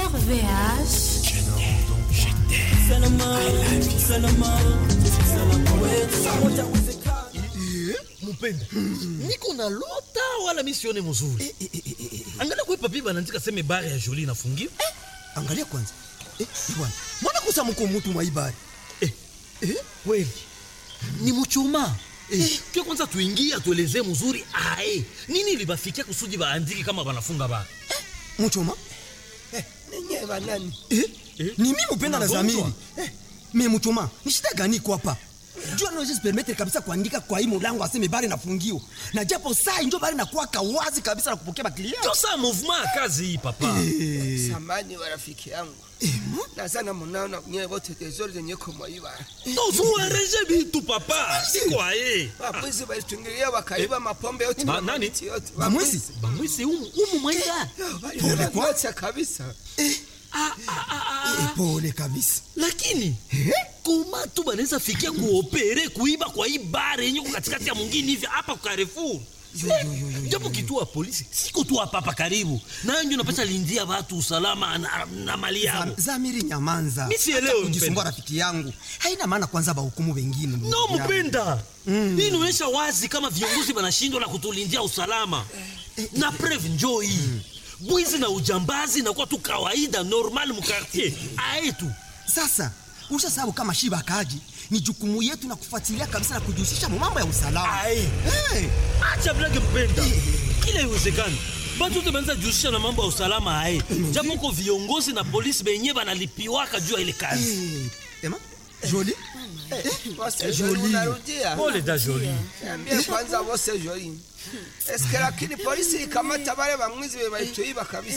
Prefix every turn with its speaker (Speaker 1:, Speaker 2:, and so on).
Speaker 1: RVH.
Speaker 2: mupenda niko na lota wala misione mzuri angalia kwe papi banaandika seme bare ya joli inafungiwa
Speaker 3: angalia kwanza eh, bwana mbona kusa mko mutu mwaibari
Speaker 2: eh, eh, kweli ni muchuma eh, pia kwanza tuingie atuelezee mzuri ae nini libafikia kusudi baandiki kama banafunga ba
Speaker 3: muchoma
Speaker 4: ninyi banani
Speaker 3: eh?
Speaker 2: Eh?
Speaker 3: ni mi mupenda na
Speaker 2: Unagonjwa?
Speaker 3: zamiri eh. me muchoma ni shida gani iko hapa jua naweza permettre kabisa kuandika kwa hii mulango aseme bari nafungiwa na japo saa injo bari nakuwaka wazi kabisa na kupokea baklia
Speaker 2: ndio saa mouvement ya kazi hii papa
Speaker 4: samani wa rafiki yangu nazana munaona nyewe wote tezori zenye kumwaiba
Speaker 2: tozuereje bitu papa siko aye
Speaker 4: wabwizi walitungilia wakaiba mapombe yote
Speaker 2: Ba-
Speaker 4: na
Speaker 2: nani?
Speaker 4: mamiti yote
Speaker 3: bamwezi
Speaker 2: bamwisi umu, umu mwaida
Speaker 4: waliacha kabisa
Speaker 2: ah, ah, ah, ah.
Speaker 3: Eh, pole kabisa
Speaker 2: lakini koma tu banaweza fikia kuopere kuiba kwa hii bare yenye ko katikati ya mwingine hivi hapa kwa Carrefour japo kituo ya polisi siko tu hapa hapa karibu nayo ndio napata lindia watu usalama na, na mali yao
Speaker 3: Zam- zamiri nyamanza
Speaker 2: Mi sielewi,
Speaker 3: Hata kujisumbua
Speaker 2: mpenda.
Speaker 3: rafiki yangu haina maana kwanza bahukumu wengine ndugu
Speaker 2: no
Speaker 3: yangu.
Speaker 2: mpenda hii inaonyesha wazi kama viongozi wanashindwa na kutulindia usalama na preve njoo hii bwizi na ujambazi nakuwa tu kawaida normal mukartier aetu
Speaker 3: sasa usha sababu kama shiba kaji ni jukumu yetu na kufuatilia kabisa na kujihusisha mu mambo ya usalama
Speaker 2: Aye.
Speaker 3: hey.
Speaker 2: acha blage mpenda kila iwezekani batu te banza jihusisha na mambo ya usalama haye japo ko viongozi na polisi benye banalipiwaka juu ya ile kazi
Speaker 3: hey. ema joli
Speaker 4: wose joli unarudia
Speaker 2: pole da joli
Speaker 4: ambie kwanza wose joli eske lakini polisi ikamata wale bamwizi walituiba kabisa